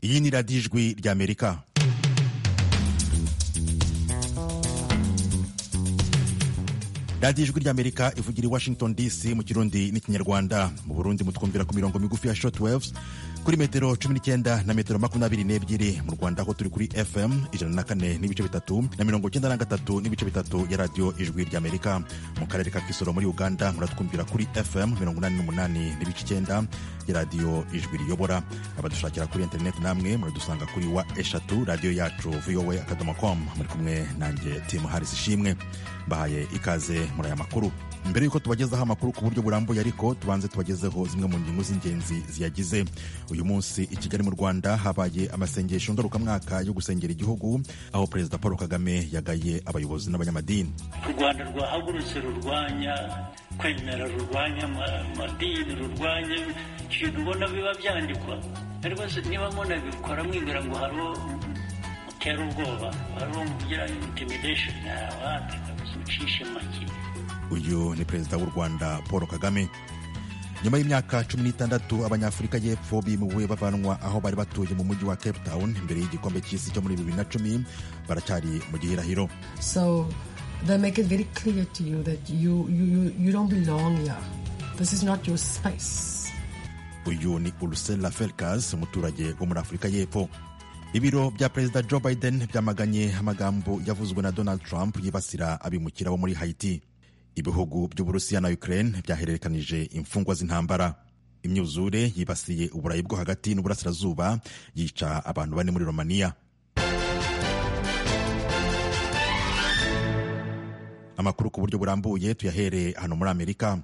iyi ni radiyo ijwi ry'amerika radiyo ijwi ry'amerika ivugira i washington dc mu kirundi n'ikinyarwanda mu burundi mutwumvira ku mirongo migufi ya short waves kuri metero cumi n'icyenda na metero makumyabiri n'ebyiri mu rwanda aho turi kuri fm ijana na kane n'ibice bitatu na mirongo icyenda na gatatu n'ibice bitatu ya radiyo ijwi ry'amerika mu karere ka kisoro muri uganda muratwumvira kuri fm mirongo inani n'umunani n'ibice icyenda ya radiyo ijwi riyobora abadushakira kuri interineti namwe muradusanga kuri wa eshatu radiyo yacu voa akadomo com muri kumwe nanjye timu harisi ishimwe mbahaye ikaze muri aya makuru mbere y'uko tubagezaho amakuru ku buryo burambuye ariko tubanze tubagezeho zimwe mu ngingo z'ingenzi ziyagize uyu munsi i kigali mu rwanda habaye amasengesho ngarukamwaka yo gusengera igihugu aho perezida paul kagame yagaye abayobozi n'abanyamadini u rwanda rwahagurutse rurwanya kwemera rurwanya amadini rurwanya ibintu ubona biba byandikwa niba mbona bikora mwibwira ngo hariho utera ubwoba hariho mugira intimidesheni abandi ucishe make uyu ni perezida w'u rwanda paul kagame nyuma y'imyaka cumi n'itandatu abanyafurika y'epfo bimuwe bavanwa aho bari batuye mu mujyi wa cape town imbere y'igikombe cy'isi cyo muri bibiri na cumi baracyari mu gihirahiro So they make it very clear to you that you, you, you, you don't belong here. This is not your space. uyu ni urusela felkas umuturage wo muri afurika y'epfo ibiro bya perezida joe biden byamaganye amagambo yavuzwe na donald trump yibasira abimukira bo muri haiti ibihugu by'uburusiya na ukraine byahererekanije imfungwa z'intambara imyuzure yibasiye uburayi bwo hagati n'uburasirazuba yica abantu bane muri romaniya amakuru ku buryo burambuye tuyahereye hano muri amerika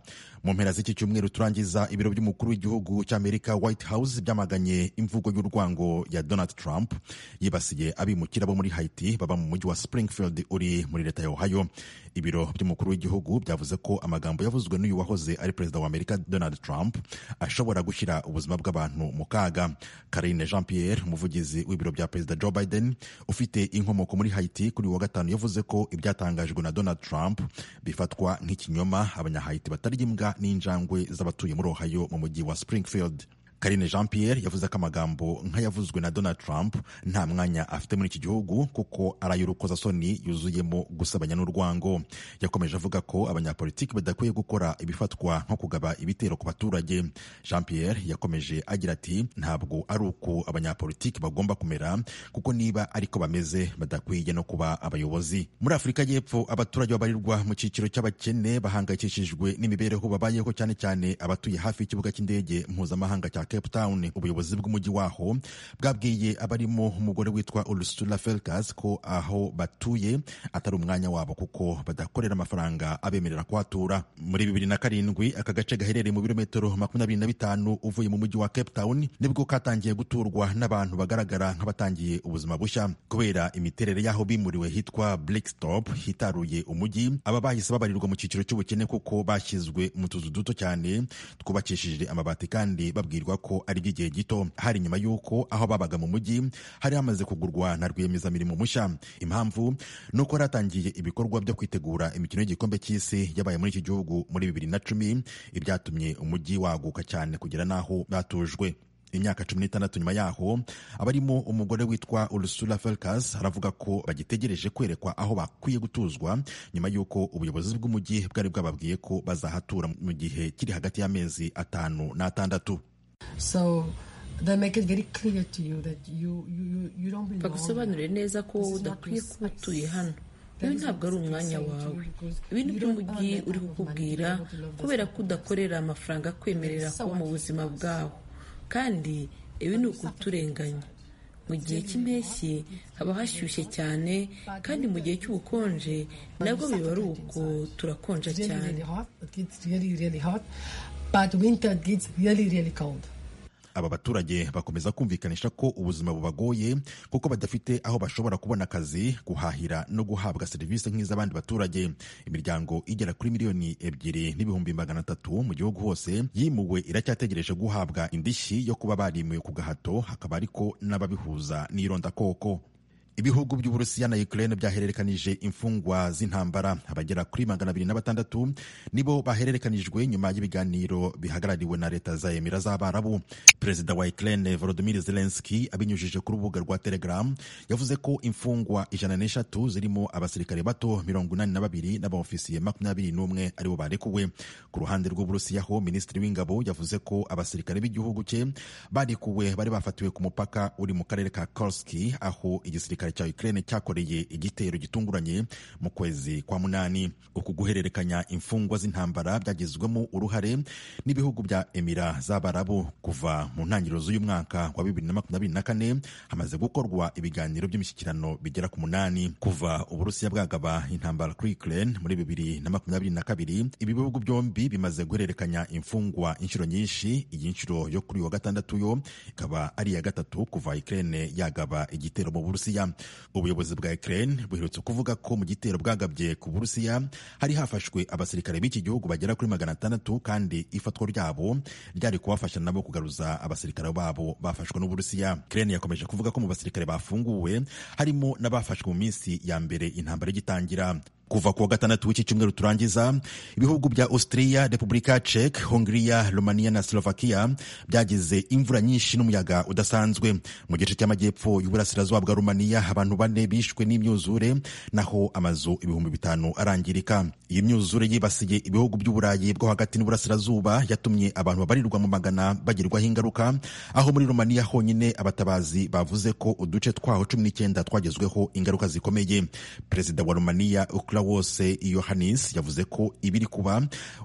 mu mpera z'iki cyumweru turangiza ibiro by'umukuru w'igihugu cy'amerika white house byamaganye imvugo y'urwango ya donald trump yibasiye abimukira bo muri haiti baba mu mujyi wa springfield uri muri leta ya ohio ibiro by'umukuru w'igihugu byavuze ko amagambo yavuzwe n'uyu wahoze ari perezida wa amerika donald trump ashobora gushyira ubuzima bw'abantu mu kaga karine jean pierre umuvugizi w'ibiro bya perezida joe biden ufite inkomoko muri haiti kuri uyu wa gatanu yavuze ko ibyatangajwe na donald trump Trump bifatwa nk'ikinyoma abanyahayiti batarya imbwa n'injangwe z'abatuye muri Ohio mu mujyi wa Springfield. Karine Jean Pierre yavuze ko amagambo nk'ayavuzwe na Donald Trump nta mwanya afite muri iki gihugu kuko ari ay'urukozasoni yuzuyemo gusebanya n'urwango. Yakomeje avuga ko abanyapolitiki badakwiye gukora ibifatwa nko kugaba ibitero ku baturage. Jean Pierre yakomeje agira ati ntabwo ari uko abanyapolitiki bagomba kumera kuko niba ariko bameze badakwiye no kuba abayobozi. Muri Afurika y'Epfo abaturage babarirwa mu cyiciro cy'abakene bahangayikishijwe n'imibereho babayeho cyane cyane abatuye hafi y'ikibuga cy'indege mpuzamahanga cya Cape Town ubuyobozi bw'umujyi waho bwabwiye abarimo umugore witwa Ursula Felkas ko aho batuye atari umwanya wabo kuko badakorera amafaranga abemerera kuhatura muri bibiri na karindwi aka gace gaherereye mu birometero makumyabiri na bitanu uvuye mu mujyi wa Cape Town nibwo katangiye guturwa n'abantu bagaragara nk'abatangiye ubuzima bushya kubera imiterere y'aho bimuriwe hitwa Blackstop hitaruye umujyi aba bahise babarirwa mu cyiciro cy'ubukene kuko bashyizwe mu tuzu duto cyane twubakishije amabati kandi babwirwa ko ari iby'igihe gito hari nyuma y'uko aho babaga mu mujyi hari hamaze kugurwa na rwiyemezamirimo mushya impamvu ni uko yari atangiye ibikorwa byo kwitegura imikino y'igikombe cy'isi yabaye muri iki gihugu muri bibiri na cumi ibyatumye umujyi waguka cyane kugera n'aho batujwe imyaka cumi n'itandatu nyuma yaho abarimo umugore witwa Ursula Felkas aravuga ko bagitegereje kwerekwa aho bakwiye gutuzwa nyuma y'uko ubuyobozi bw'umujyi bwari bwababwiye ko bazahatura mu gihe kiri hagati y'amezi atanu n'atandatu So they make it very clear to you that you, you, you, you don't belong bagusobanurire here. neza ko This wowe is not udakwiye your kuba space. utuye hano That ibi is ntabwo what ari I'm umwanya saying to you, wawe because ibintu you don't by'umujyi earn that uri kind of money, kukubwira you don't love this kubera ko kind of udakorera amafaranga akwemerera It's so kuba mu buzima bwawe kandi ibi ni ukuturenganya mu gihe cy'impeshyi haba hashyushye cyane kandi mu gihe cy'ubukonje nabwo biba ari uko turakonja It's really, cyane really hot. It gets really, really hot. But winter it gets really, really cold. aba baturage bakomeza kumvikanisha ko ubuzima bubagoye kuko badafite aho bashobora kubona akazi guhahira no guhabwa serivisi nk'iz'abandi baturage imiryango igera kuri miliyoni ebyiri n'ibihumbi magana atatu mu gihugu hose yimuwe iracyategereje guhabwa indishyi yo kuba barimiwe ku gahato hakaba ariko n'ababihuza n'irondakoko ibihugu by'uburusiya na ukraine byahererekanije imfungwa z'intambara abagera kuri magana abiri na batandatu nibo bahererekanijwe nyuma y'ibiganiro bihagarariwe na leta za emira z'abarabu perezida wa ukraine volodimir zelenski abinyujije ku rubuga rwa telegram yavuze ko imfungwa ijana n'eshatu zirimo abasirikare bato mirongo inani na babiri n'abaofisiye makumyabiri n'umwe aribo barekuwe ku ruhande rw'uburusiya ho minisitiri w'ingabo yavuze ko abasirikare b'igihugu cye barekuwe bari bafatiwe ku mupaka uri mu karere ka korski aho igisirikare igisirikare cya Ukraine cyakoreye igitero gitunguranye mu kwezi kwa munani uku guhererekanya imfungwa z'intambara byagizwemo uruhare n'ibihugu bya Emira z'Abarabu kuva mu ntangiriro z'uyu mwaka wa 2024 hamaze gukorwa ibiganiro by'imishyikirano bigera ku munani kuva Uburusiya bwagaba intambara kuri Ukraine muri 2022 ibi bihugu byombi bimaze guhererekanya imfungwa inshuro nyinshi iyi nshuro yo kuri wa gatandatu yo ikaba ari iya gatatu kuva Ukraine yagaba igitero mu Burusiya ubuyobozi bwa Ukraine buherutse kuvuga ko mu gitero bwagabye ku Burusiya hari hafashwe abasirikare b'iki gihugu bagera kuri magana atandatu kandi ifatwa ryabo ryari kubafasha nabo kugaruza abasirikare babo bafashwe n'Uburusiya Ukraine yakomeje kuvuga ko mu basirikare bafunguwe harimo n'abafashwe mu minsi ya mbere intambara igitangira kuva kuwa gatandatu w'iki cyumweru turangiza ibihugu bya austria repubulika czech hongria romania na slovakia byagize imvura nyinshi n'umuyaga udasanzwe mu gice cy'amajyepfo y'uburasirazuba bwa rumaniya abantu bane bishwe n'imyuzure naho amazu ibihumbi bitanu arangirika iyi myuzure yibasiye ibihugu by'uburayi bwo hagati n'uburasirazuba yatumye abantu babarirwa mu magana bagirwaho ingaruka aho muri rumaniya honyine abatabazi bavuze ko uduce twaho cumi n'icyenda twagezweho ingaruka zikomeye perezida wa rumaniya wose yohanis yavuze ko ibiri kuba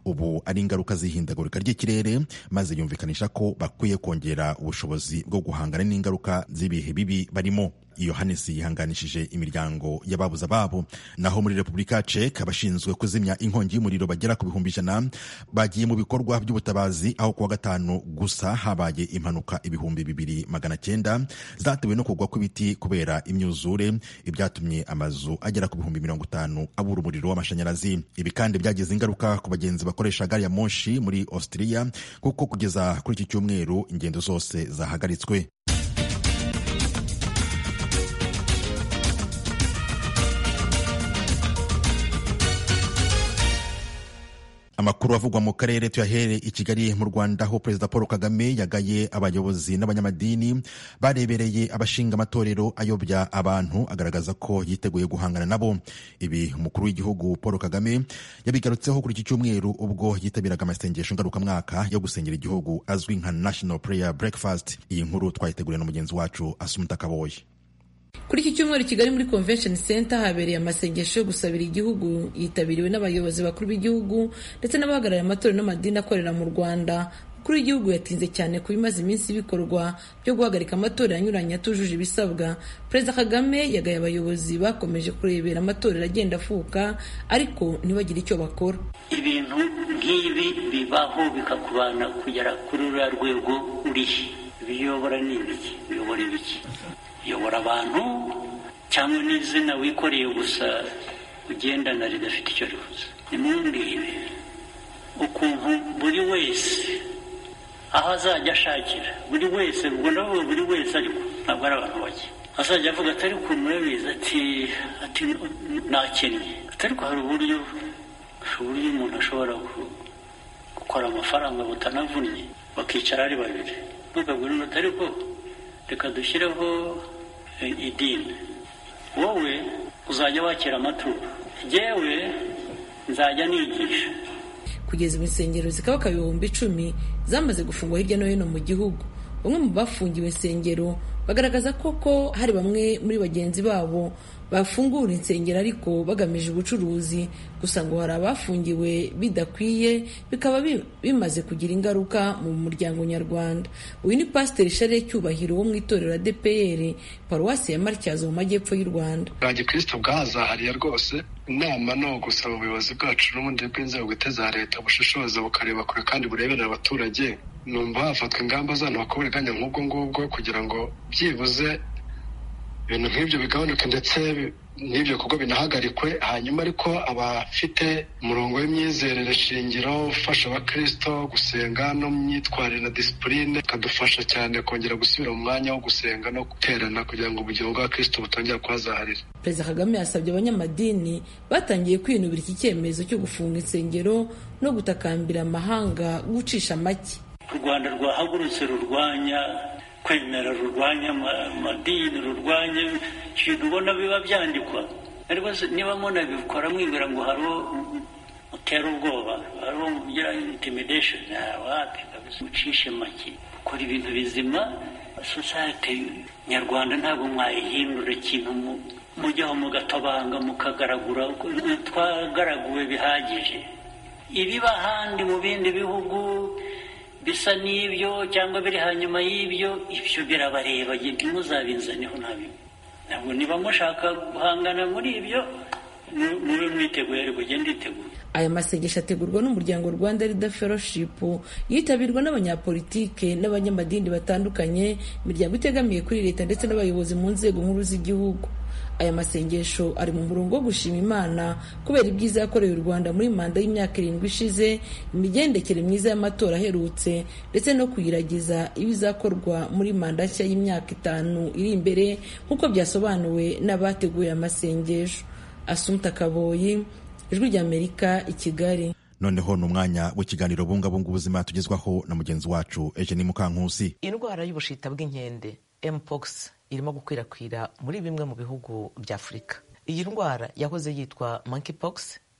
ubu ari ingaruka z'ihindagurika ry'ikirere maze yumvikanisha ko bakwiye kongera ubushobozi bwo guhangana n'ingaruka z'ibihe bibi barimo yohanis yihanganishije imiryango y'ababuze ababo naho muri repubulika czech abashinzwe kuzimya inkongi y'umuriro bagera ku bihumbi ijana bagiye mu bikorwa by'ubutabazi aho kuwa gatanu gusa habaye impanuka ibihumbi bibiri magana cyenda zatewe no kugwa kw'ibiti kubera imyuzure ibyatumye amazu agera ku bihumbi mirongo itanu abura umuriro w'amashanyarazi ibi kandi byagize ingaruka ku bagenzi bakoresha gari ya moshi muri austria kuko kugeza kuri iki cyumweru ingendo zose zahagaritswe amakuru avugwa mu karere tuyahere i kigali mu rwanda aho perezida paul kagame yagaye abayobozi n'abanyamadini barebereye abashinga amatorero ayobya abantu agaragaza ko yiteguye guhangana nabo ibi umukuru w'igihugu paul kagame yabigarutseho kuri iki cyumweru ubwo yitabiraga amasengesho ngarukamwaka yo gusengera igihugu azwi nka national prayer breakfast iyi nkuru twayiteguriwe na mugenzi wacu asumuta kaboye kuri iki cyumweru kigali muri convention center habereye amasengesho yo gusabira igihugu yitabiriwe n'abayobozi bakuru b'igihugu ndetse n'abahagarariye amatorero n'amadini akorera mu rwanda kuri igihugu yatinze cyane ku bimaze iminsi bikorwa byo guhagarika amatorero anyuranye atujuje ibisabwa perezida kagame yagaye abayobozi bakomeje kurebera amatorero agenda afuka ariko ntibagire icyo bakora ibintu nk'ibi bibaho bikakubana kugera kuri ruriya rwego uri biyobora ni ibiki biyobora ibiki yobora abantu cyangwa n'izina wikoreye gusa ugendana ridafite icyo rivuze nimumbwire ukuntu buri wese aho azajya ashakira buri wese ubwo ndavuga buri wese ariko ntabwo ari abantu bake azajya avuga atari ukuntu murabizi ati ati nakennye atari ko hari uburyo uburyo umuntu ashobora gukora amafaranga butanavunnye bakicara ari babiri ntukagure inota ariko reka dushyireho idini wowe uzajya wakira amaturo yewe nzajya nigisha kugeza ubu insengero zikabaka ibihumbi icumi zamaze gufungwa hirya no hino mu gihugu bamwe mu bafungiwe insengero bagaragaza koko hari bamwe muri bagenzi babo bafungura insengero ariko bagamije ubucuruzi gusa ngo hari abafungiwe bidakwiye bikaba bimaze kugira ingaruka mu muryango nyarwanda uyu ni pasiteri share cyubahiro wo mu itorero adepr paruwasi ya marityazo mu majyepfo y'u rwanda abagikristo bwazahariye rwose inama ni ugusaba ubuyobozi bwacu n'ubundi bw'inzego bwite za leta bushishoza bukareba kure kandi bureberera abaturage numva hafatwa ingamba z'ahantu hakora ubwanya nk'ubwo ngubwo kugira ngo byibuze ibintu nk'ibyo bigabanuke ndetse n'ibyo bikorwa binahagarikwe hanyuma ariko abafite umurongo w'imyizerere shingiro ufasha abakristo gusenga no mu myitwarire na disipurine bikadufasha cyane kongera gusubira mu mwanya wo gusenga no guterana kugira ngo ubugingo bwa kristo butongera kuhazaharira perezida kagame yasabye abanyamadini batangiye kwinubira iki cyemezo cyo gufunga insengero no gutakambira amahanga gucisha make u rwanda rwahagurutse rurwanya kwemera rurwanya amadini rurwanya ikintu ubona biba byandikwa ariko niba mubona bikora mwibwira ngo hariho utera ubwoba hariho ugira intimidesheni wapi kabisa ucishe make ukora ibintu bizima sosayete nyarwanda ntabwo mwayihindura ikintu mujyaho mugatabanga mukagaragura twagaraguwe bihagije ibiba ahandi mu bindi bihugu bisa n'ibyo cyangwa biri hanyuma y'ibyo ibyo birabareba ntimuzabinzaneho ntabyo ntabwo niba mushaka guhangana muri ibyo mube mwiteguye ariko ugende iteguye aya masengesho ategurwa n'umuryango rwanda leader fellowship yitabirwa n'abanyapolitike n'abanyamadini batandukanye imiryango itegamiye kuri leta ndetse n'abayobozi mu nzego nkuru z'igihugu aya masengesho ari mu murongo wo gushima imana kubera ibyiza yakoreye u rwanda muri manda y'imyaka irindwi ishize imigendekere myiza y'amatora aherutse ndetse no kuyiragiza ibizakorwa muri manda nshya y'imyaka itanu iri imbere nk'uko byasobanuwe n'abateguye amasengesho asumta kaboyi ijwi ry'amerika i kigali noneho ni umwanya w'ikiganiro bungabunga ubuzima tugezwaho na mugenzi wacu ejeni mukankusi indwara y'ubushita bw'inkende mpox irimo gukwirakwira muri bimwe mu bihugu bya afurika iyi ndwara yahoze yitwa monkeypox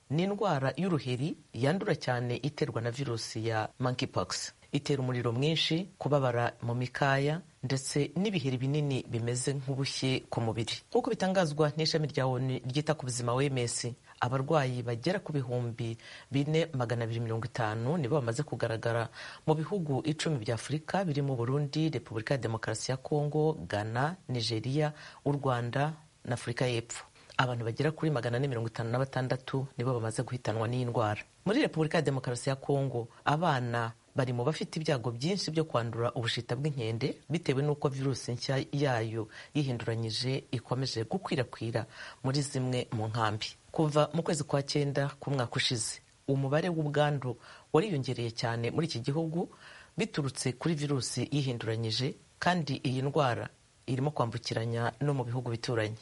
ni indwara y'uruheri yandura cyane iterwa na virusi ya monkeypox itera umuriro mwinshi kubabara mu mikaya ndetse n'ibiheri binini bimeze nk'ubushye ku mubiri nk'uko bitangazwa n'ishami rya onu ryita ku buzima wms abarwayi bagera ku bihumbi bine magana abiri mirongo itanu nibo bamaze kugaragara mu bihugu icumi bya afurika birimo burundi repubulika ya demokarasi ya kongo ghana nigeria u rwanda na afurika y'epfo abantu bagera kuri magana ane mirongo itanu na batandatu nibo bamaze guhitanwa n'iyi ndwara muri repubulika ya demokarasi ya kongo abana bari mu bafite ibyago byinshi byo kwandura ubushita bw'inkende bitewe n'uko virusi nshya yayo yihinduranyije ikomeje gukwirakwira muri zimwe mu nkambi kuva mu kwezi kwa cyenda k'umwaka ushize umubare w'ubwandu wariyongereye cyane muri iki gihugu biturutse kuri virusi yihinduranyije kandi iyi ndwara irimo kwambukiranya no mu bihugu bituranye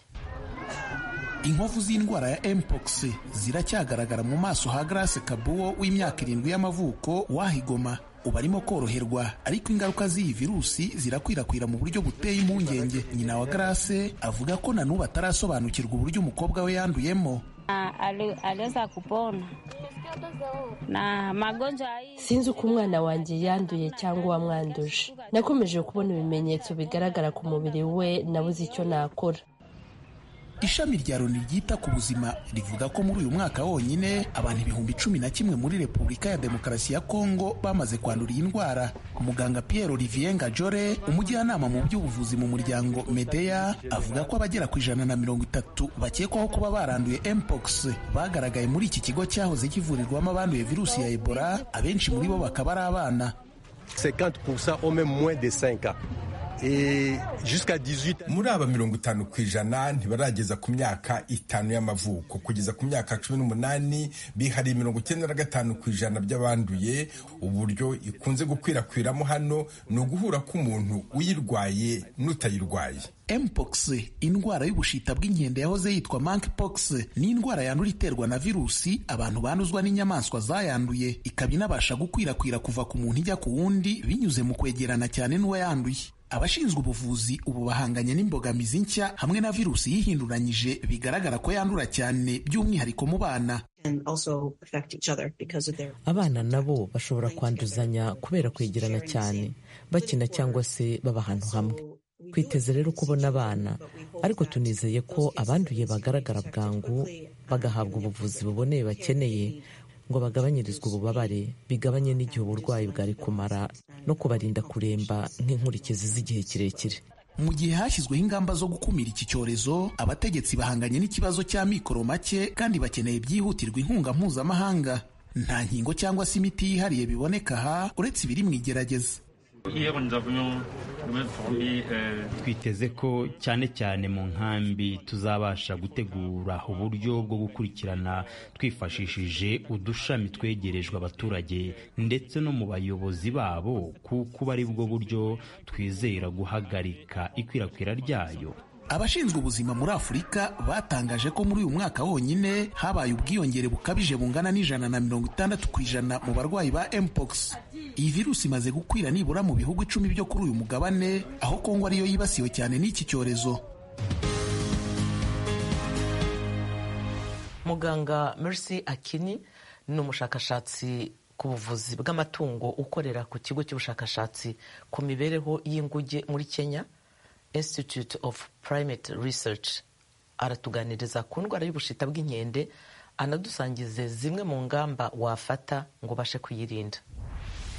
inkovu z'indwara ya mpox ziracyagaragara mu maso ha grace kabuwo w'imyaka irindwi y'amavuko wahigoma ubu arimo koroherwa ariko ingaruka z'iyi virusi zirakwirakwira mu buryo buteye impungenge nyina wa grace avuga ko na n'ubu atarasobanukirwa uburyo umukobwa we yanduyemo sinzi uko umwana wanjye yanduye cyangwa uwamwanduje nakomeje kubona ibimenyetso bigaragara ku mubiri we nabuze icyo nakora ishami rya loni ryita ku buzima rivuga ko muri uyu mwaka wonyine abantu ibihumbi cumi na kimwe muri repubulika ya demokarasi ya kongo bamaze kwandura iyi ndwara muganga pierre olivier ngajore umujyanama mu by'ubuvuzi mu muryango medeya avuga ko abagera ku ijana na mirongo itatu bakekwaho kuba baranduye mpox bagaragaye muri iki kigo cyahoze kivurirwamo abanduye virusi ya ebola abenshi muri bo bakaba ari abana 50% au même moins de 5 ans muri aba mirongo itanu ku ijana ntibarageza ku myaka itanu y'amavuko kugeza ku myaka cumi n'umunani bihariye mirongo icyenda na gatanu ku ijana by'abanduye uburyo ikunze gukwirakwiramo hano ni uguhura k'umuntu uyirwaye n'utayirwaye mpox indwara y'ubushita bw'inkende yahoze yitwa monkeypox ni indwara yandura iterwa na virusi abantu banduzwa n'inyamaswa zayanduye ikaba inabasha gukwirakwira kuva ku muntu ijya ku wundi binyuze mu kwegerana cyane n'uwayanduye abashinzwe ubuvuzi ubu bahanganye n'imbogamizi nshya hamwe na virusi yihinduranyije bigaragara ko yandura cyane by'umwihariko mu bana abana nabo bashobora kwanduzanya kubera kwegerana cyane bakina cyangwa se baba ahantu hamwe twiteze rero kubona abana ariko tunizeye ko abanduye bagaragara bwangu bagahabwa ubuvuzi buboneye bakeneye ngo bagabanyirizwe ububabare bigabanye n'igihe uburwayi bwari kumara no kubarinda kuremba nk'inkurikizi z'igihe kirekire mu gihe hashyizweho ingamba zo gukumira iki cyorezo abategetsi bahanganye n'ikibazo cya mikoro make kandi bakeneye byihutirwa inkunga mpuzamahanga nta nkingo cyangwa se imiti yihariye biboneka aha uretse ibiri mu igerageza twiteze ko cyane cyane mu nkambi tuzabasha gutegura uburyo bwo gukurikirana twifashishije udushami twegerejwe abaturage ndetse no mu bayobozi babo kuko ari bwo buryo twizera guhagarika ikwirakwira ryayo abashinzwe ubuzima muri afurika batangaje ko muri uyu mwaka wonyine habaye ubwiyongere bukabije bungana n'ijana na mirongo itandatu ku ijana mu barwayi ba mpox iyi virusi imaze gukwira nibura mu bihugu icumi byo kuri uyu mugabane aho kongo ariyo yibasiwe cyane n'iki cyorezo muganga mercy akini ni umushakashatsi ku buvuzi bw'amatungo ukorera ku kigo cy'ubushakashatsi ku mibereho y'inguge muri kenya institute of primate research aratuganiriza ku ndwara y'ubushita bw'inkende anadusangize zimwe mu ngamba wafata ngo ubashe kuyirinda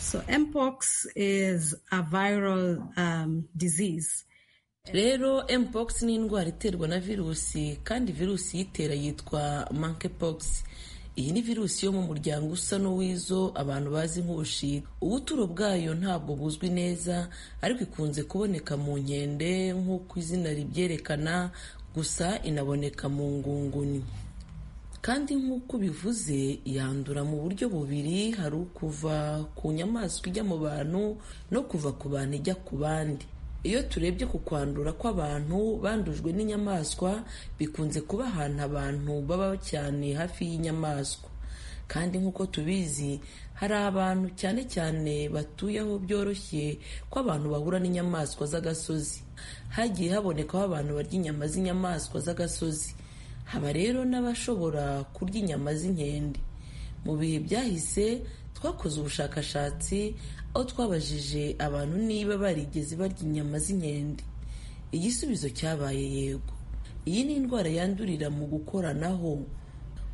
so mpox is a viral um, disease rero mpox ni indwara iterwa na virusi kandi virusi iyitera yitwa monkeypox iyi ni virusi yo mu muryango usa n'uw'izo abantu bazi nk'ubushita ubuturo bwayo ntabwo buzwi neza ariko ikunze kuboneka mu nkende nk'uko izina ribyerekana gusa inaboneka mu ngunguni kandi nk'uko bivuze yandura mu buryo bubiri hari ukuva ku nyamaswa ijya mu bantu no kuva ku bantu ijya ku bandi iyo turebye ku kwandura kw'abantu bandujwe n'inyamaswa bikunze kuba ahantu abantu baba cyane hafi y'inyamaswa kandi nk'uko tubizi hari abantu cyane cyane batuye aho byoroshye ko abantu bahura n'inyamaswa z'agasozi hagiye habonekaho abantu barya inyama z'inyamaswa z'agasozi haba rero n'abashobora kurya inyama z'inkende mu bihe byahise twakoze ubushakashatsi aho twabajije abantu niba barigeze barya inyama z'inkende igisubizo cyabaye yego iyi ni indwara yandurira mu gukoranaho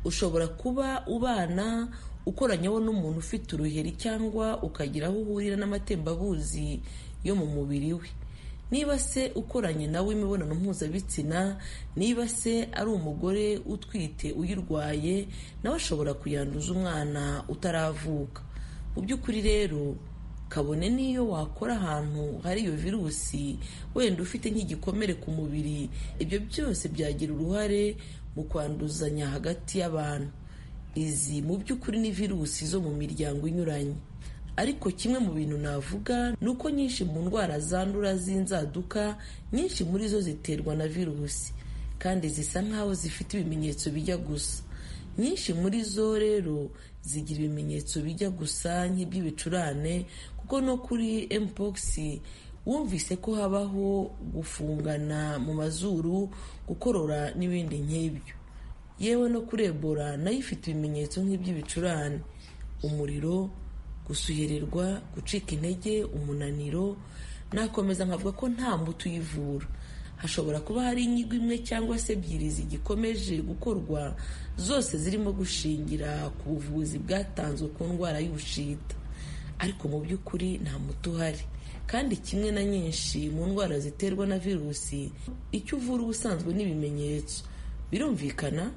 ushobora kuba ubana ukoranyaho n'umuntu ufite uruheri cyangwa ukagira aho uhurira n'amatembabuzi yo mu mubiri we niba se ukoranye nawe imibonano mpuzabitsina niba se ari umugore utwite uyirwaye nawe ashobora kuyanduza umwana utaravuka mu by'ukuri rero kabone n'iyo wakora ahantu hari iyo virusi wenda ufite nk'igikomere ku mubiri ibyo byose byagira uruhare mu kwanduzanya hagati y'abantu izi mu by'ukuri ni virusi zo mu miryango inyuranye ariko kimwe mu bintu navuga ni uko nyinshi mu ndwara zandura z'inzaduka nyinshi muri zo ziterwa na virusi kandi zisa nk'aho zifite ibimenyetso bijya gusa nyinshi muri zo rero zigira ibimenyetso bijya gusa nk'iby'ibicurane kuko no kuri mpox wumvise ko habaho gufungana mu mazuru gukorora n'ibindi nk'ibyo yewe no kuri ebola nayo ifite ibimenyetso nk'iby'ibicurane umuriro gusuhererwa gucika intege umunaniro nakomeza nkavuga ko nta muti uyivura hashobora kuba hari inyigo imwe cyangwa se ebyiri zigikomeje gukorwa zose zirimo gushingira ku buvuzi bwatanzwe ku ndwara y'ubushita ariko mu by'ukuri nta muti uhari kandi kimwe na nyinshi mu ndwara ziterwa na virusi icyo uvura ubusanzwe n'ibimenyetso birumvikana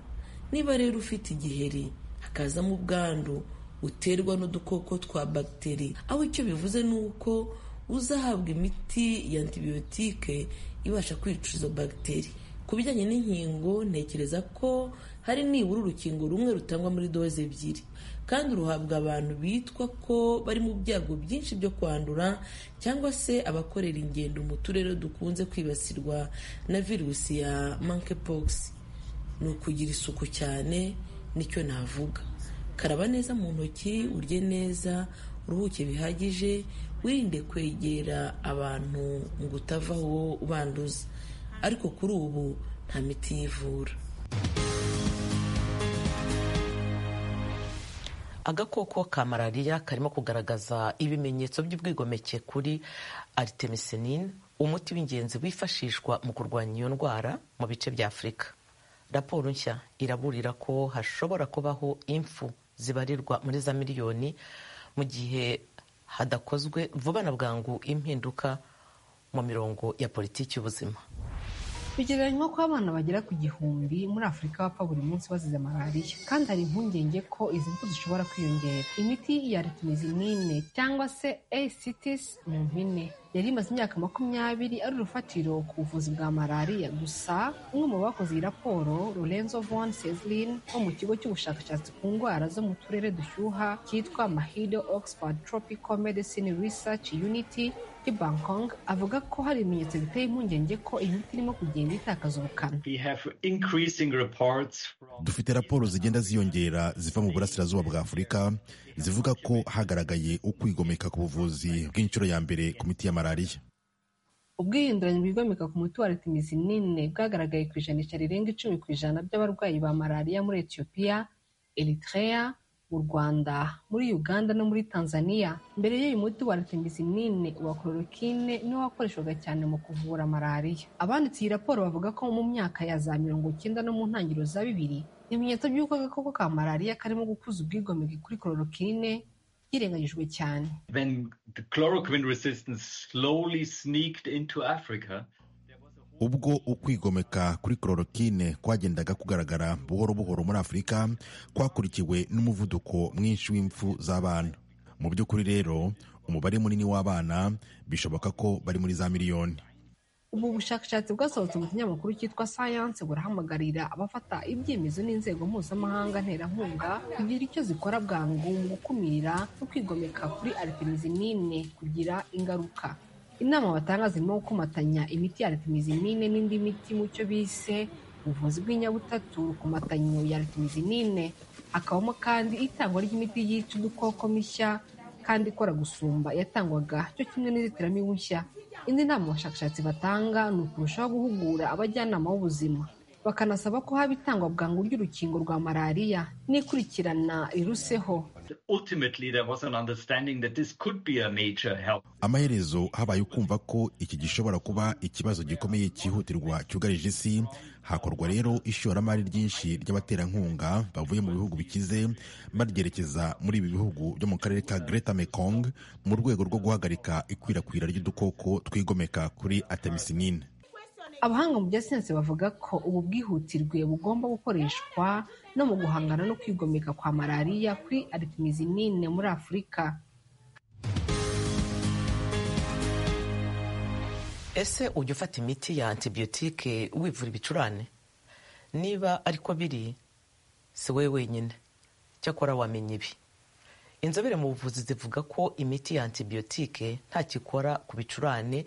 niba rero ufite igiheri hakazamo ubwandu uterwa n'udukoko twa bagiteri aho icyo bivuze ni uko uzahabwa imiti ya antibiyotike ibasha kwica izo bagiteri ku bijyanye n'inkingo ntekereza ko hari nibura urukingo rumwe rutangwa muri doze ebyiri kandi ruhabwa abantu bitwa ko bari mu byago byinshi byo kwandura cyangwa se abakorera ingendo mu turere dukunze kwibasirwa na virusi ya monkeypox ni ukugira isuku cyane nicyo navuga karaba neza mu ntoki urye neza uruhuke bihagije wirinde kwegera abantu mu gutavaho ubanduza ariko kuri ubu nta miti yivura agakoko ka malariya karimo kugaragaza ibimenyetso by'ubwigomeke kuri aritemesinine umuti w'ingenzi wifashishwa mu kurwanya iyo ndwara mu bice bya afurika raporo nshya iraburira ko hashobora kubaho impfu zibarirwa muri za miliyoni mu gihe hadakozwe vuba na bwangu impinduka mu mirongo ya politiki y'ubuzima bigereranywa ko abana bagera ku gihumbi muri afurika bapfa buri munsi bazize malariya kandi hari impungenge ko izi mfu zishobora kwiyongera imiti ya retinizimine cyangwa se ACTs mu mpine yari imaze imyaka makumyabiri ari urufatiro ku buvuzi bwa malariya gusa umwe mu bakoze iyi raporo lorenzo von seslin wo mu kigo cy'ubushakashatsi ku ndwara zo mu turere dushyuha cyitwa mahido oxford tropical medicine research unity i bangkok avuga ko hari ibimenyetso biteye impungenge ko iyi miti irimo kugenda itakaza ubukana dufite raporo zigenda ziyongera ziva mu burasirazuba bwa afurika zivuga ko hagaragaye ukwigomeka ku buvuzi bw'inshuro ya mbere ku miti ya malariya ubwihinduranya bwigomeka ku muti wa retimizinine bwagaragaye ku ijanisha rirenga icumi ku ijana by'abarwayi ba malariya muri etiyopiya eritrea mu rwanda muri uganda no muri tanzania mbere y'uyu muti wa retimizinine wa chloroquine niwo wakoreshwaga cyane mu kuvura malariya abanditse iyi raporo bavuga ko mu myaka ya za mirongo icyenda no mu ntangiriro za bibiri ibimenyetso by'uko agakoko ka malariya karimo gukuza ubwigomeke kuri chloroquine byirengagijwe cyane ubwo ukwigomeka kuri chloroquine kwagendaga kugaragara buhoro buhoro muri afurika kwakurikiwe n'umuvuduko mwinshi w'impfu z'abana mu by'ukuri rero umubare munini w'abana bishoboka ko bari muri za miliyoni ubu bushakashatsi bwasohotse mu kinyamakuru cyitwa science burahamagarira abafata ibyemezo n'inzego mpuzamahanga nterankunga kugira icyo zikora bwangu mu gukumira no kwigomeka kuri aritemezinine kugira ingaruka inama batanga zirimo gukomatanya imiti ya retimizinine n'indi miti mu cyo bise ubuvuzi bw'inyabutatu ku matanyo ya retimizinine hakabamo kandi itangwa ry'imiti yica udukoko mishya kandi ikora gusumba yatangwaga cyo kimwe n'inzitiramibu nshya indi nama abashakashatsi batanga ni ukurushaho guhugura abajyanama b'ubuzima bakanasaba ko haba itangwa bwangu ry'urukingo rwa malariya n'ikurikirana riruseho amaherezo habaye ukumva ko iki gishobora kuba ikibazo gikomeye cyihutirwa cyugarije isi hakorwa rero ishoramari ryinshi ry'abaterankunga bavuye mu bihugu bikize baryerekeza muri ibi bihugu byo mu karere ka Greater Mekong mu rwego rwo guhagarika ikwirakwira ry'udukoko twigomeka kuri artemisinin abahanga mu bya siyansi bavuga ko ubu bwihutirwe bugomba gukoreshwa no mu guhangana no kwigomeka kwa malariya kuri aritemezinine muri afurika ese ujya ufata imiti ya antibiyotike wivura ibicurane niba ariko biri si wowe wenyine cyakora wamenya ibi inzobere mu buvuzi zivuga ko imiti ya antibiyotike ntakikora ku bicurane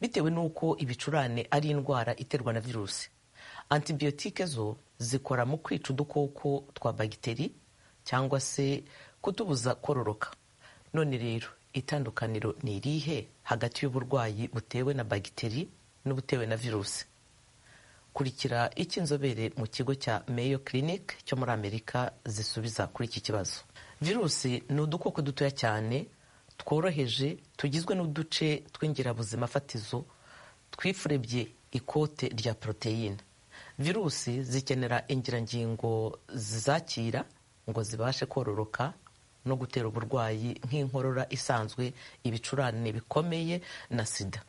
bitewe n'uko ibicurane ari indwara iterwa na virusi antibiyotike zo zikora mu kwica udukoko twa bagiteri cyangwa se kutubuza kororoka none rero itandukaniro ni irihe hagati y'uburwayi butewe na bagiteri n'ubutewe na virusi kurikira icyo inzobere mu kigo cya Mayo Clinic cyo muri amerika zisubiza kuri iki kibazo virusi ni udukoko dutoya cyane tworoheje tugizwe n'uduce tw'ingirabuzima fatizo twifurebye ikote rya poroteyine virusi zikenera ingirangingo zizakira ngo zibashe kororoka no gutera uburwayi nk'inkorora isanzwe ibicurane bikomeye na sida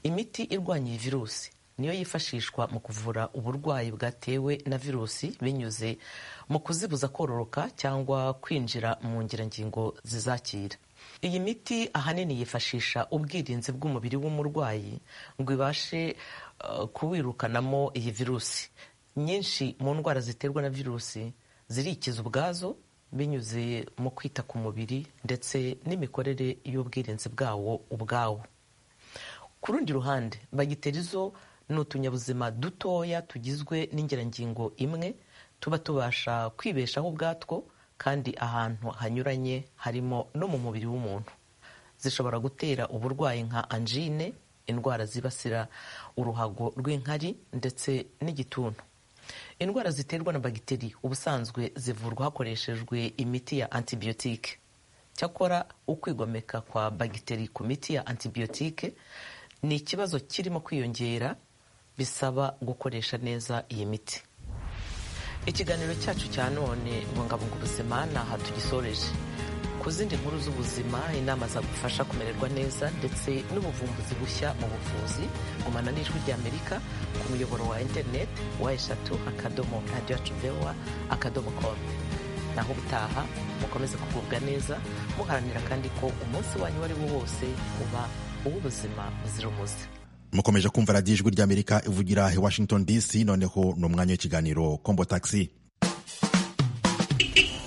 imiti irwanya iyi virusi niyo yifashishwa mu kuvura uburwayi bwatewe na virusi binyuze mu kuzibuza kororoka cyangwa kwinjira mu ngirangingo zizakira iyi miti ahanini yifashisha ubwirinzi bw'umubiri w'umurwayi ngo ibashe kuwirukanamo iyi virusi nyinshi mu ndwara ziterwa na virusi zirikiza ubwazo binyuze mu kwita ku mubiri ndetse n'imikorere y'ubwirinzi bwawo ubwawo ku rundi ruhande bagiteri zo ni utunyabuzima dutoya tugizwe n'ingerangingo imwe tuba tubasha kwibeshaho ubwatwo kandi ahantu hanyuranye harimo no mu mubiri w'umuntu zishobora gutera uburwayi nka anjine indwara zibasira uruhago rw'inkari ndetse n'igituntu indwara ziterwa na bagiteri ubusanzwe zivurwa hakoreshejwe imiti ya antibiyotike cyakora ukwigomeka kwa bagiteri ku miti ya antibiyotike ni ikibazo kirimo kwiyongera bisaba gukoresha neza iyi miti ikiganiro cyacu cya none bungabunga ubuzima ni aha tugisoreje ku zindi nkuru z'ubuzima inama zagufasha kumererwa neza ndetse n'ubuvumbuzi bushya mu buvuzi gumana n'ijwi ry'amerika ku muyoboro wa interineti wa eshatu akadomo radiyo yacu vewa akadomo komu naho ubutaha mukomeze kugubwa neza muharanira kandi ko umunsi wanyu uwo ari wo wose uba uw'ubuzima buzira umuze mukomeje kumva radiyo ijwi ry'amerika ivugira i washington dc noneho ni umwanya w'ikiganiro kombo taxi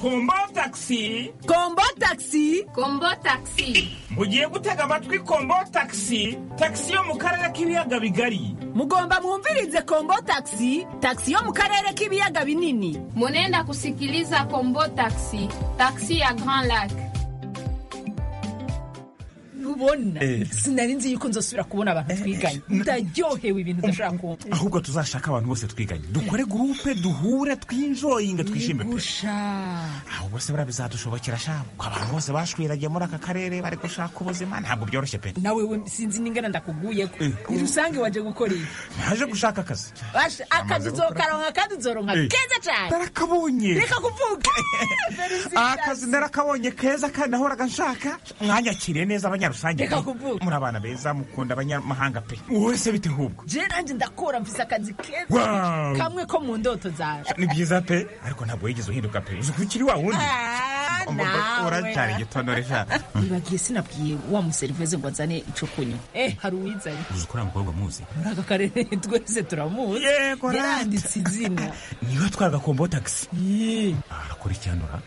kombo taxi kombo taxi kombo taxi mugiye gutega amatwi kombo taxi taxi yo mu karere k'ibiyaga bigari mugomba mwumvirize kombo taxi taxi yo mu karere k'ibiyaga binini munenda kusikiliza kombo taxi taxi ya grand lac ubona sinari nzi yuko nzosubira kubona abantu twiganye ndaryohewe ibintu udashaka kumva ahubwo tuzashaka abantu bose twiganye dukore gurupe duhure twinjoyinga twishime pe aho bose buriya bizadushobokera shabu ko abantu bose bashwiragiye muri aka karere bari gushaka ubuzima ntabwo byoroshye pe nawe we sinzi n'ingana ndakuguye ko irusange waje gukora ibi naje gushaka akazi akazi uzokaronka kandi uzoronka keza cyane narakabonye reka kuvuga akazi narakabonye keza kandi nahoraga nshaka mwanyakiriye neza abanyarwanda rusange muri abana beza mukunda abanyamahanga pe wese bite hubwo je nanjye ndakora mfise akazi keza kamwe ko mu ndoto zaje ni byiza pe ariko ntabwo yigeze uhinduka pe uzi ukiri wa wundi uracyari igitondore sha nibagiye sinabwiye wa museriveze ngo azane ico kunywa eh hari uwizanye uzi ko uriya mukobwa muzi muri aka karere twese turamuzi yego yaranditse izina niwe atwaraga kombo taxi arakora icyandura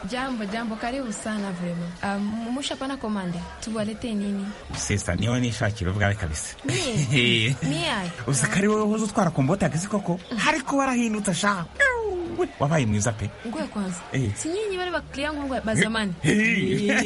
Jambo, jambo, karibu sana vrema. Um, mushapana komande, tuwalete nini? Sesa, niwe nishakira ubwawe kabisa. Mie? Mie ai? Uzi kari wowe hozo utwara kombota agisi koko, hariko barahindutse sha. Wabaye mwiza pe. Ngoya kwanza. Si nyinyi bari bakiriya nk'ubwa bazamani. Twe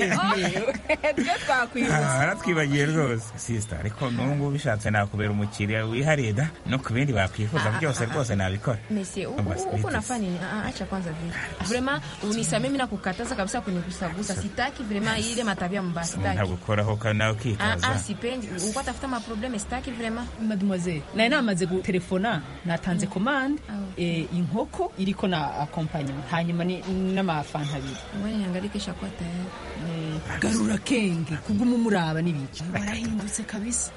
twakwibutsa. Aratwibagiye rwose. Sista, ariko n'ubu ngubu bishatse nakubera umukiriya wihariye da no ku bindi bakwifuza byose rwose nabikora. Mese, uko nafanya nini? Ah, Acha kwanza vile. Vrema, unisamee mimi nakukataza kabisa kunigusagusa. Sitaki vrema ile matabia mbaya. Sitaki. Nagukoraho kandi nawe ukitaza. Ah, ah, sipendi. Uko atafuta maprobleme sitaki vrema. mademoiselle nari namaze gutelefona natanze komande eh, inkoko iriko na akompanyema hanyuma ni- n'amafanta abiri Ngoja niangalie kwa tayari. garura kenge kuguma umuraba n'ibiki warahindutse kabisa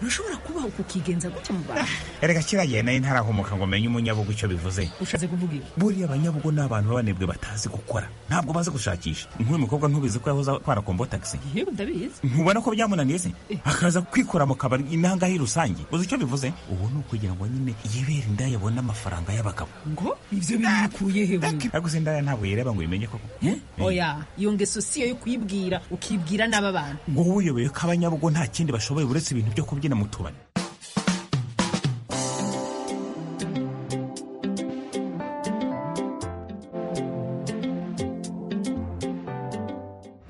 urashobora kuba ukukigenza gutya mu bantu Erega kiragiye nayo ntarahomoka ngo menye umunyabugu icyo bivuze. ushatse kuvuga iki Buriya abanyabugo ni abantu b'abanebwe batazi gukora. Ntabwo bazi gushakisha. Nk'uyu mukobwa ntubizi ko yahoze atwara kombota agisi. yewe ndabizi ntubona ko byamunaniye se akaza kwikora mu kabari inanga rusange uzi icyo bivuze ubu ni ukugira ngo nyine yibere indaya abone amafaranga y'abagabo ngo ibyo bikuye hewe ariko se indaya ntabwo yireba ngo uyimenye koko oya iyo ngeso siyo yo kuyibwira ukibwira n'aba bantu ngo wowe uyobewe ko abanyabugo nta kindi bashoboye uretse ibintu byo kubyina mu tubari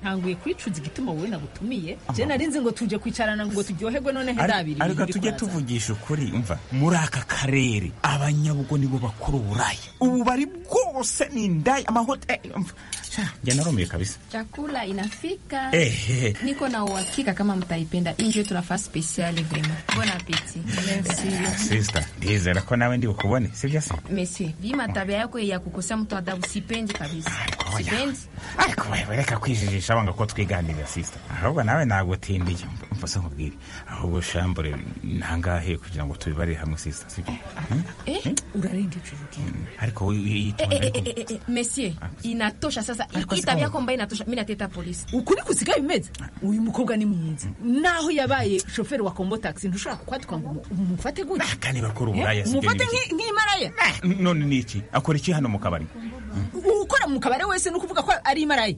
ntanguye kwicuza igituma wowe nagutumiye je nari nzi ngo tuje kwicarana ngo turyoherwe none hedabiri ariko tujye tuvugisha ukuri umva muri aka karere abanyabugo nibo bakora uburaya ububari bwose ni indaya amahoteli umva Sha, njya narumiye kabisa Chakula inafika. ehehe Niko na uhakika kama mtaipenda. Hii ndio tunafaa special vrema. Bon appetit. Merci. sisita ndizera ko nawe ndi bukubone sibyo se Mese, vima tabia yako ya kukosea mtu adabu sipendi kabisa. Sipendi. ariko wewe reka kwijijisha banga ko twiganirira sisita ahubwo nawe nagutindiye mvuze nkubwire ahubwo shambure nangahe kugira ngo tubibarire hamwe sisita sibyo Eh? urarenga ijuru ariko wowe Eh, eh, yitonde eh, eh, eh, Monsieur, inatosha sasa. Hii tabia yako mbaya inatosha. Mimi nateta polisi. ukuri kusigaye bimeze uyu mukobwa ni mwiza naho yabaye shoferi wa kombo taxi ntushobora kwatuka ngo umufate gutya kandi bakora uburaya Eh, sibyo umufate bizi. nk'i- nk'imaraya none ni iki akora iki hano mu kabari ukora mu kabare wese ni ukuvuga ko ari imaraya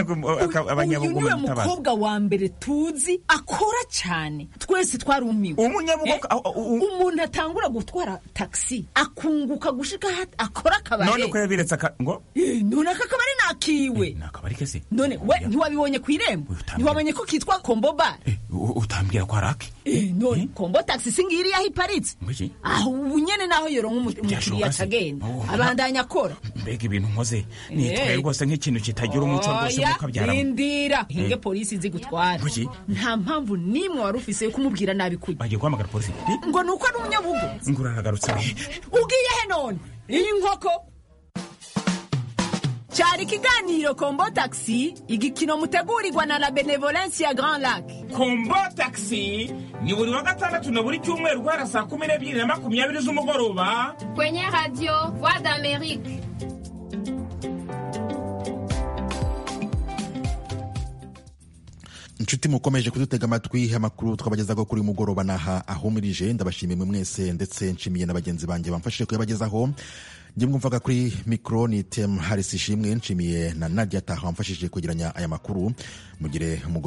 uyu abanyabugo niwe bamutabaza mukobwa wa mbere tuzi akora cyane twese twarumiwe umunyabugo umuntu atangura gutwara taxi akunguka gushika hati akora akabare none ko yabiretse aka- ngo Eh, none aka kabari ni kakiwe akabarike se none we ntiwabibonye ku irembo ntiwamenye ko kitwa komboba U- utambwira ko arake Eh, none kombo taxi singiri yaho iparitse Mbiki? aho ubu nyene naho yoronka umukiriya Byashoboka se? atagenda Oh. abandanya akora mbega ibintu nkoze Eh. nitwaye rwose nk'ikintu kitagira umuco rwose Oya, mukabyaramo rindira hinge Eh. polisi zigutwara Kuki? nta mpamvu n'imwe wari ufise yo kumubwira nabi kujya bagiye guhamagara polisi ngo ni uko ari umunyabugu nguraragarutse ugiye he none inkoko cyari ikiganiro kombo taxi igikino mutegurirwa na la benevolence ya grand lac kombo taxi ni buri wa gatandatu na buri cyumweru guhera saa kumi n'ebyiri na makumyabiri z'umugoroba Kwenye radio Voix d'Amérique. inshuti mukomeje kudutega amatwi amakuru twabagezaho kuri uyu mugoroba n'aha ahumirije ndabashimiye mwe mwese ndetse nshimiye na bagenzi banjye bamfashije kuyabagezaho njye mwumvaga kuri mikoro ni temu harisi ishimwe nshimiye na nadia taha wamfashije kwegeranya aya makuru mugire umugoroba